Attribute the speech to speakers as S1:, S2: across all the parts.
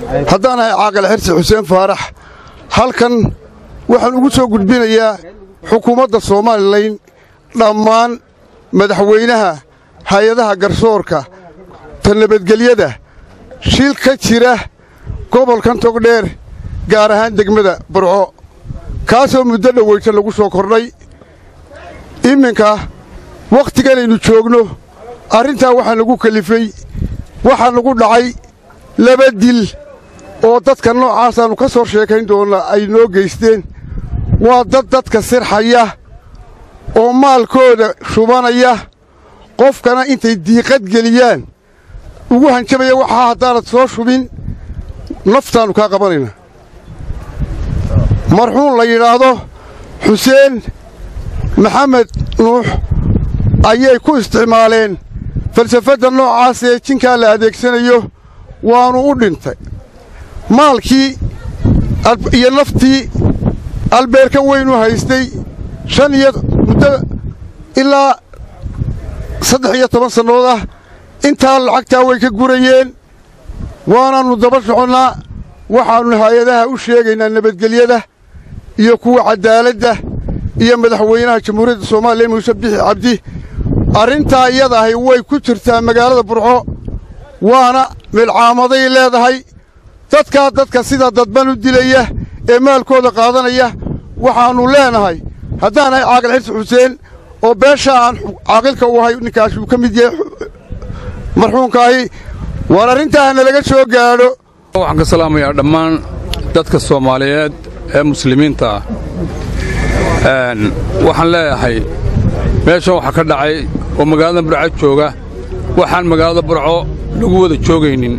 S1: haddaan ahay caaqil xirsi xuseen faarax halkan waxaan ugu soo gudbinayaa xukuumadda somalilan dhammaan madaxweynaha hay-adaha garsoorka ta nabadgelyada shil ka jira gobolkan togdheer gaar ahaan degmada burco kaasoo muddo dhoweyta lagu soo kordhay iminka wakhtiganaynu joogno arrintaa waxaa nagu kelifay waxaa nagu dhacay laba dil oo dadka noocaasaannu ka soo sheekayn doonna ay noo geysteen waa dad dadka sirxaya oo maalkooda shubanaya qofkana intay diiqad geliyaan ugu hanjabaya waxaa haddaanad soo shubin naftaannu kaa qabanayna marxuun la yidhaahdo xuseen maxamed nuux ayay ku isticmaaleen falsafadda noocaas ee jinkaa la adeegsanayo waannu u dhintay maalkii iyo naftii albeerkan weynu haystay shan iyo muddo ilaa saddex iyo toban sannood ah intaa lacagtaa way ka gurayeen waanaannu daba soconnaa waxaannu hay-adaha u sheegaynaa nabadgelyada iyo kuwa caddaaladda iyo madaxweynaha jamhuuriyadda soomaaliya muuse bixi cabdi arrintaa iyada ahi way ku jirtaa magaalada burco waana milcaamaday leedahay dadkaa dadka sida dadban u dilaya ee maalkooda qaadanaya waxaannu leenahay haddaanahay caaqil xirsi xuseen oo beesha aan caaqilka u ahay ninkaas uu ka mid yahay marxuunkaahi waar arrintaa nalaga soo gaadho
S2: waxaan ka salaamayaa dhammaan dadka soomaaliyeed ee muslimiinta ah waxaan leeyahay meeshan waxaa ka dhacay oo magaalada burco jooga waxaan magaalada burco lagu wada joogaynin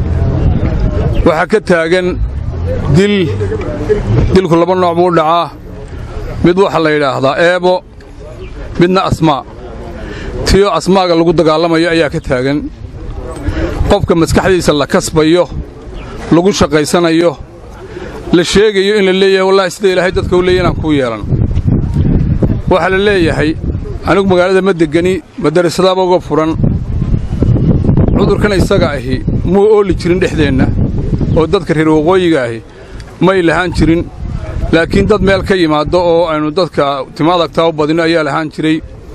S2: waxaa ka taagan dil dilku laba nooc buu dhacaa mid waxaa la yidhaahdaa eebo midna asmaa tiyo asmaaga lagu dagaalamayo ayaa ka taagan qofka maskaxdiisa la kasbayo lagu shaqaysanayo la sheegayo in la leeyahay wallahi sida ilaahay dadka u leeya inaan kuu yeelan waxaa la leeyahay anigu magaalada ma degani madarasadaaba uga furan cudurkan isaga ahi muu ooli jirin dhexdeenna oo dadka reer waqooyiga ahi may lahaan jirin laakiin dad meel ka yimaaddo oo aynu dadka timaadagtaa u badinno ayaa lahaan jiray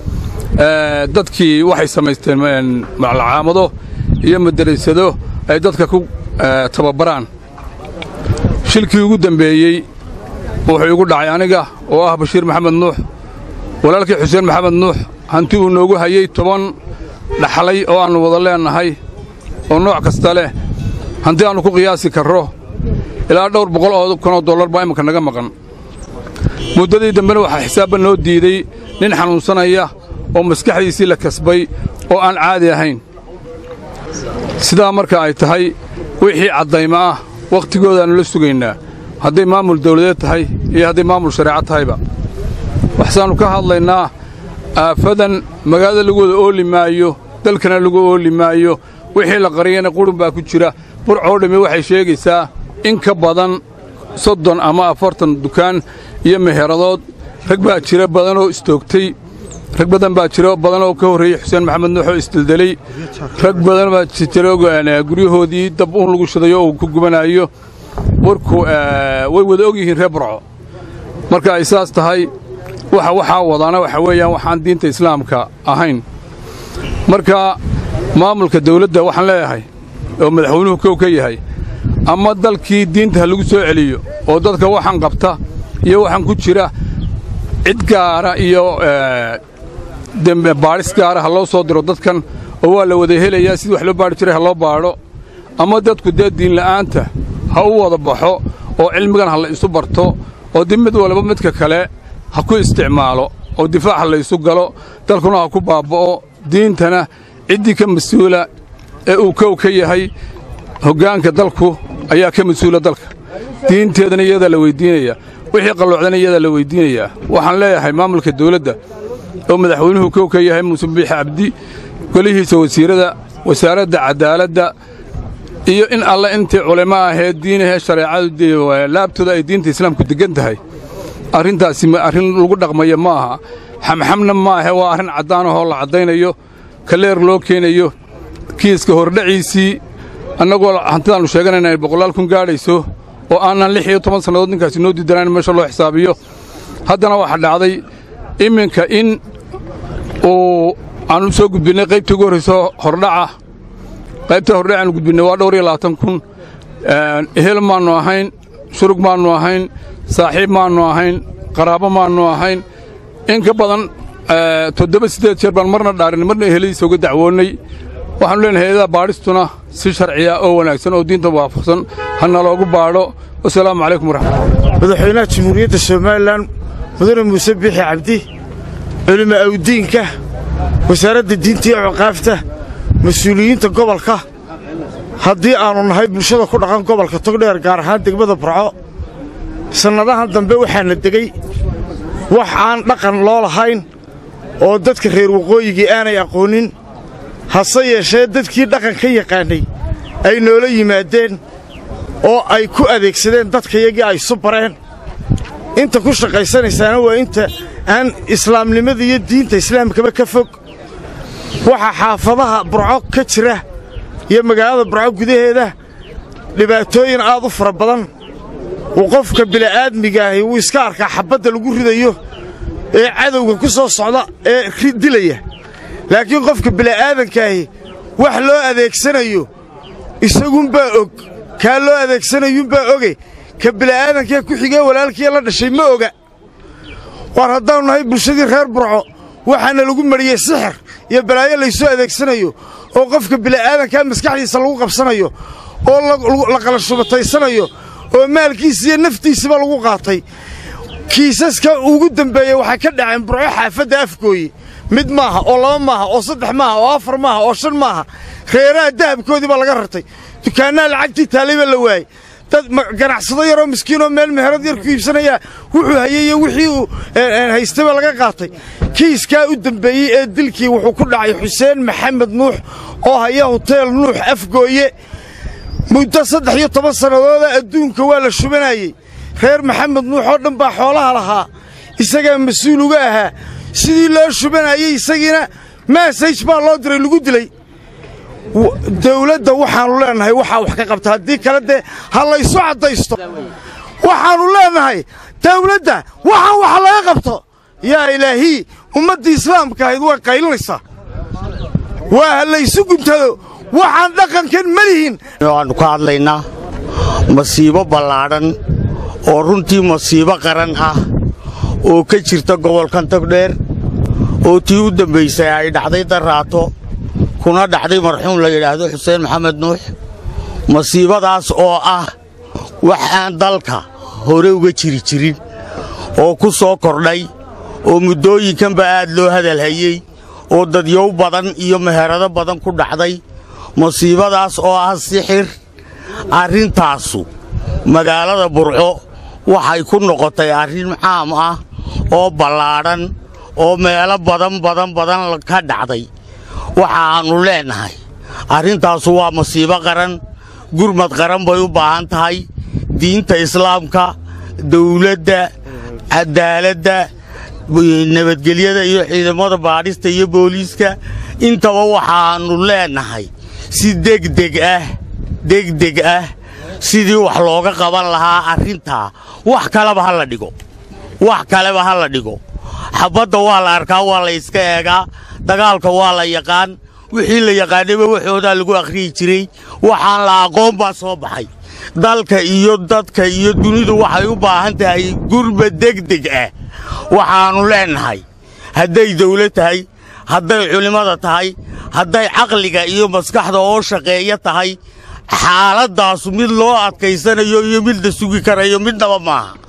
S2: dadkii waxay samaysteen macalcaamado iyo madarasado ay dadka ku tababaraan shilkii ugu dembeeyey wuxuu igu dhacay aniga oo ah bashiir maxamed nuux walaalkii xuseen maxamed nuux hanti uu noogu hayey toban dhaxlay oo aannu wada leennahay oo nooc kasta leh hanti aannu ku qiyaasi karro ilaa dhowr boqol oo kunoo dollar baa imminka naga maqan muddadii dambena waxaa xisaabba noo diidey nin xanuunsanaya oo maskaxdiisii la kasbay oo aan caadi ahayn sidaa marka ay tahay wixii caddayma ah wakhtigoodaannu la sugaynaa hadday maamul dawladeed tahay iyo hadday maamul shareeco tahayba waxsaannu ka hadlaynaa aafadan magaalada lagu wada ooli maayo dalkana lagu ooli maayo wixii la qariyana qurun baa ku jira burcoo dhammi waxay sheegaysaa in ka badan soddon ama afartan dukaan iyo meheradadood rag baa jira badanoo istoogtay rag badan baa jira badan oo ka horreeyey xuseen maxamed nuux oo isdeldelay rag badan baa jira guryahoodii dab uun lagu shidayo oo ku gubanaayo warku way wada og yihiin reer burco marka ay saas tahay waxa waxaa wadaana waxa weeyaan waxaan diinta islaamka ahayn marka maamulka dawladda waxaan leeyahay oo madaxweynuhu kow ka yahay ama dalkii diinta ha lagu soo celiyo oo dadka waxaan qabta iyo waxaan ku jira cid gaara iyo dembe baadhis gaara ha loo soo diro dadkan oo waa la wada helayaa sidii wax loo baadhi jiray ha loo baadho ama dadku dee diinla'aanta ha u wada baxo oo cilmigan ha la isu barto oo dib mid walba midka kale ha ku isticmaalo oo difaac ha la isu galo dalkuna ha ku baabba'o diintana ciddii ka mas-uula ee uu kow ka yahay hoggaanka dalku ayaa ka mas-uula dalka diinteedana iyadaa la weyddiinaya wixii qalloocdana iyadaa la weyddiinayaa waxaan leeyahay maamulka dawladda oo madaxweynuhu kow ka yahay muuse biixi cabdi golihiisa wasiirada wasaaradda caddaaladda iyo in alle intii culimo ahee diinahee shareecadu laabtooda ay diinta islaamku deggan tahay arrintaasi arrin lagu dhaqmaya ma aha xamxamna ma ahe waa arrin caddaan ahoo la caddaynayo kaleer loo keenayo kiiska hordhaciisii annagoo hantidaannu sheeganayna ay boqolaal kun gaadhayso oo aanan lix iyo toban sannadood ninkaasi noo diidanayn meesha loo xisaabiyo haddana waxaa dhacday iminka in uu aannu soo gudbinnay qaybtii ugu horrayso hordhaca qaybta hordhac aanu gudbinnay waa dhowr iyo labaatan kun ehel maannu ahayn shurug maannu ahayn saaxiib maannu ahayn qaraabo maannu ahayn in ka badan toddoba siddeed jeer baan marna dhaarin marna eheladiisa uga dacwoonnay waxaanu leenahay hay-adaha baadhistuna si sharciya oo wanaagsan oo diinta waafaqsan ha naloogu baadho wasalaamu calaykum waraxmatulah
S3: madaxweynaha jamhuuriyadda somalilan mudane muuse biixi cabdi culimo awdiinka wasaaradda diinta iyo cuqaafta mas-uuliyiinta gobolka haddii aannu nahay bulshada ku dhaqan gobolka togdheer gaar ahaan degmada burco sannadahan dambe waxaana degey wax aan dhaqan loo lahayn oo dadka reer waqooyigii aanay aqoonin hase yeeshee dadkii dhaqan ka yaqaannay ay noola yimaadeen oo ay ku adeegsadeen dadkayagii ay isu bareen inta ku shaqaysanaysaana waa inta aan islaamnimada iyo diinta islaamkaba ka fog waxaa xaafadaha burco ka jira iyo magaalada burco gudaheeda dhibaatooyin aad u fara badan uu qofka bili'aadmigaahi wuu iska arkaa xabbadda lagu ridayo ee cadowga ku soo socda ee dilaya laakiin qofka bili'aadankaahi wax loo adeegsanayo isagunbaa og kaa loo adeegsanayuunbaa oge ka bili'aadankee ku xigee walaalkiiya la dhashay ma oga war haddaannu nahay bulshadii reer burco waxaana lagu mariyey sixir iyo balaayo laysoo adeegsanayo oo qofka bili'aadankaa maskaxdiisa lagu qabsanayo oo la qalashubataysanayo oo maalkiisa iyo naftiisaba lagu qaatay kiisaska ugu dembeeya waxay ka dhaceen burco xaafadda afgooye mid maaha oo laba maaha oo saddex maaha oo afar maaha oo shan maaha reeraha dahabkoodii baa laga rartay dukaannaha lacagtii taallay baa la waayey dad ganacsado yaroo miskiinoo meel meherad yar ku iibsanayaa wuxuu hayey iyo wixii uu haystay baa laga qaatay kiiskaa u dembeeyey ee dilkii wuxuu ku dhacay xuseen maxamed nuux oo haya huteel nuux afgooye muddo saddex iyo toban sannadooda adduunka waa la shubanayey reer maxamed nuux oo dhan baa xoolaha lahaa isagaa mas-uul uga ahaa sidii loo shubanayey isagiina maasaj baa loo diray lagu dilay dawladda waxaannu leennahay waxaa wax ka qabta haddii kale dee ha laysu caddaysto waxaannu leennahay dawladda waxaan wax laga qabto yaa ilaahii ummaddii islaamka ahayd way qaylinaysaa waa ha laysu guntado waxaan dhaqankan ma lihin
S4: waannu ka hadlaynaa masiibo ballaadhan oo runtii masiibo qaran ah oo ka jirta gobolkan togdheer oo tii u dambaysay ay dhacday darraato kuna dhacday marxuum la yidhaahdo xuseen maxamed nuux masiibadaas oo ah wax aan dalka hore uga jiri jirin oo ku soo kordhay oo muddooyinkanba aad loo hadalhayey oo dadyow badan iyo meherado badan ku dhacday masiibadaas oo ah sixir arrintaasu magaalada burco waxay ku noqotay arrin caam ah oo ballaadhan oo meelo badan badan badan ka dhacday waxaannu leennahay arrintaasu waa masiibo qaran gurmad qaran bay u baahan tahay diinta islaamka dawladda caddaaladda nabadgelyada iyo ciidamada baadhista iyo booliiska intaba waxaannu leennahay si degdeg ah degdeg ah sidii wax looga qaban lahaa arrintaa wax kaleba ha la dhigo wax kaleba ha la dhigo xabbadda waa la arkaa waa la yska eegaa dagaalka waa la yaqaan wixii la yaqaanayba waxoodaa lagu akhriyi jiray waxaan la aqoon baa soo baxay dalka iyo dadka iyo dunidu waxay u baahan tahay gurba degdeg ah waxaannu leennahay hadday dawlad tahay hadday culimmada tahay hadday caqliga iyo maskaxda oo shaqeeya tahay xaaladdaasu mid loo adkaysanayo iyo mid la sugi karayo midnaba maaha